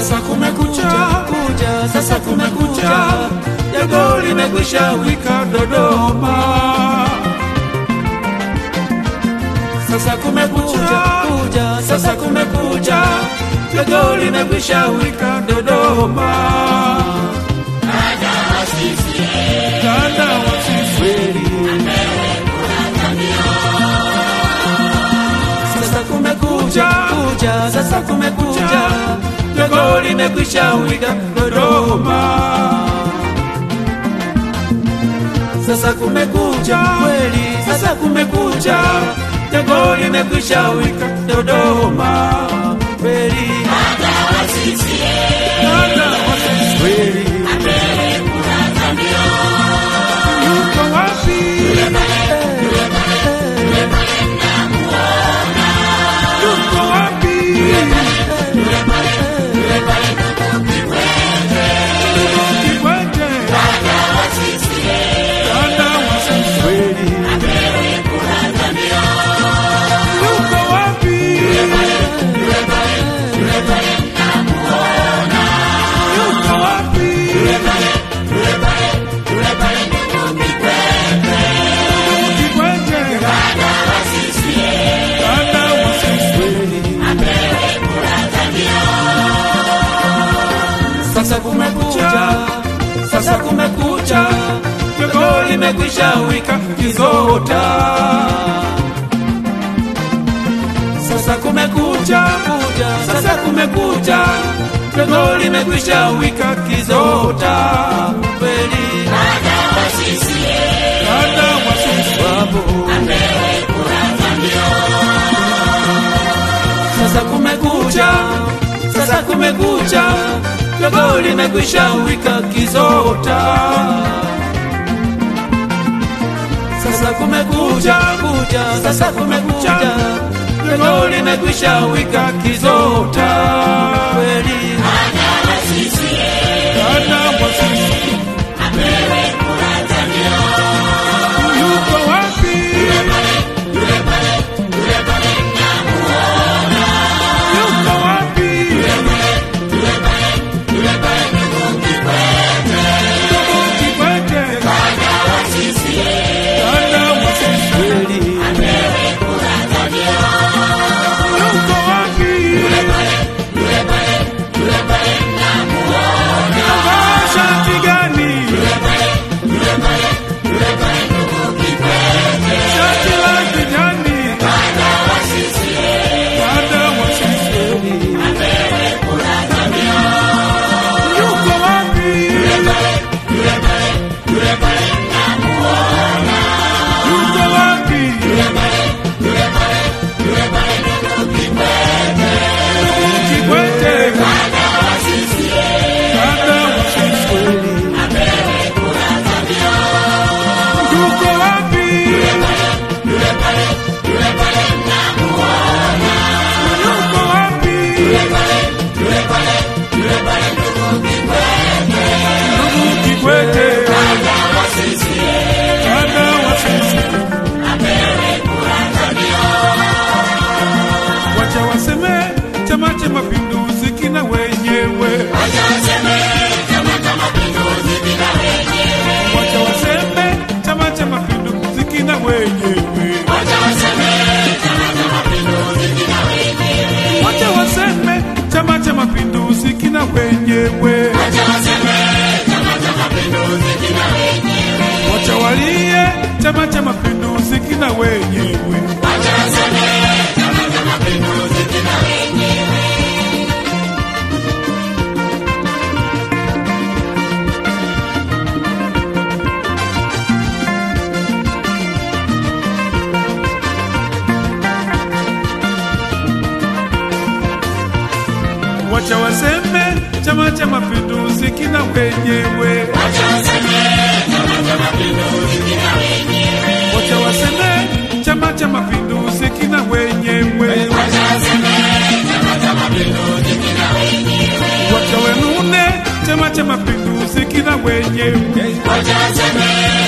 Sasa kumekucha, kuja, sasa kumekucha, jogo limekwisha wika Dodoma. Sasa kumekucha, kuja, sasa kumekucha, jogo limekwisha wika Dodoma. Dada wa sisi Sasa kumekucha, kuja, sasa kumekucha, jogo limekwisha wika Dodoma. Sasa kumekucha kweli, sasa kumekucha, jogo limekwisha wika Dodoma kweli. Dada wa sisi kweli, yuko wapi? Yuko wapi? Kikwete. Dada wa sisi kweli, yuko wapi? Yuko wapi? Kikwete. Dada wa sisi kweli. Sasa kumekucha, sasa kumekucha, jogo limekwisha wika kizota. Sasa kumekucha, kuja, sasa kumekucha, jogo limekwisha wika kizota. Kweli dada wa sisi wapo. Sasa kumekucha, sasa kumekucha, jogo limekwisha wika kizota. Sasa kumekucha, kuja, sasa kumekucha, jogo limekwisha wika kizota. Kweli dada wa sisi yuko wapi? Yuko wapi? Ndugu Kikwete. Dada wa sisi kweli. Yuko wapi? Amevaa shati gani? Shati la kijani. Dada wa sisi yuko wapi? Yuko wapi? Ndugu Kikwete. Dada wa sisi yuko wapi? Yuko wapi? Ndugu Kikwete. Dada wa sisi wacha waseme Chama cha Mapinduzi kina wenyewe, wacha waseme Chama cha Mapinduzi kina wenyewe, wacha waseme Chama cha Mapinduzi kina wenyewe, wacha waseme Chama cha Mapinduzi kina wenyewe, wacha walie Chama cha Mapinduzi kina wenyewe. Wacha waseme Chama cha Mapinduzi kina wenyewe, wacha waseme Chama cha Mapinduzi kina wenyewe, wacha wenune Chama cha Mapinduzi kina wenyewe,